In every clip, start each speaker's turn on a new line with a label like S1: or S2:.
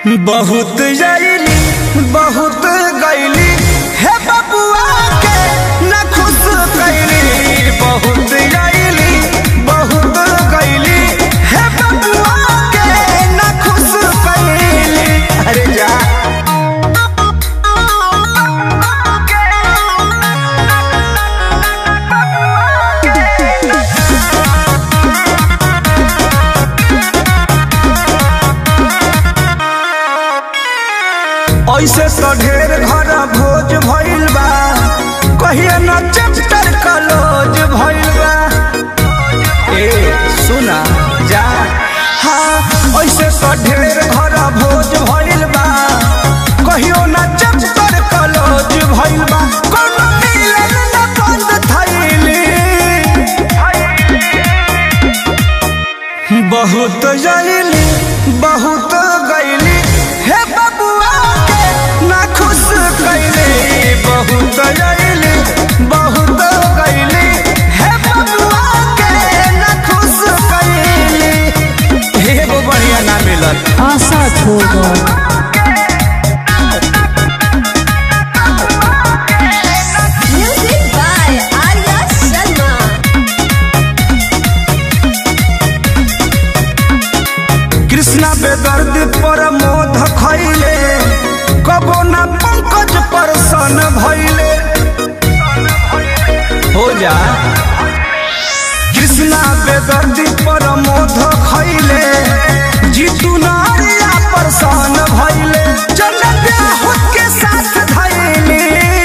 S1: बहुत जैली बहुत गैली हे बबुआ के न खुश कैली बहुत जैली बहुत गैली हे बबुआ के न खुश कैली अरे जा ऐसे तो ढेर घर भोज भइल बा कहिए न चैप्टर कलोज भइल बा ए सुना जा हाँ ऐसे तो ढेर घर भोज भइल बा कहियो न चैप्टर कलोज भइल बा कोनो मिलन न बंद थैली बहुत जैली बहुत गैली हे बबुआ के ना खुश कैली बहुत जैली बहुत गैली हे बबुआ के ना खुश कैली एगो बढ़िया ना मिलल
S2: आशा छोड़
S3: Music by Arya Sharma.
S1: Krishna बेदर्द पर मोध खैले कबो ना पंकज पर सन भैले हो जा कृष्णा बेदर्द पर मोध खैले जीतू नारिया पर सन भैले चल ब्याह के साथ धैले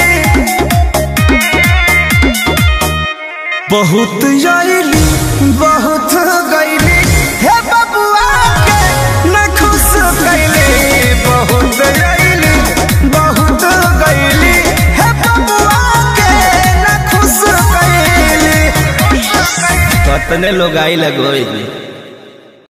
S1: बहुत जैली बहुत गैली हे बबुआ के न खुश कैली बहुत जैली बहुत गैली हे बबुआ के न खुश कैली कतने लोग आई लगोई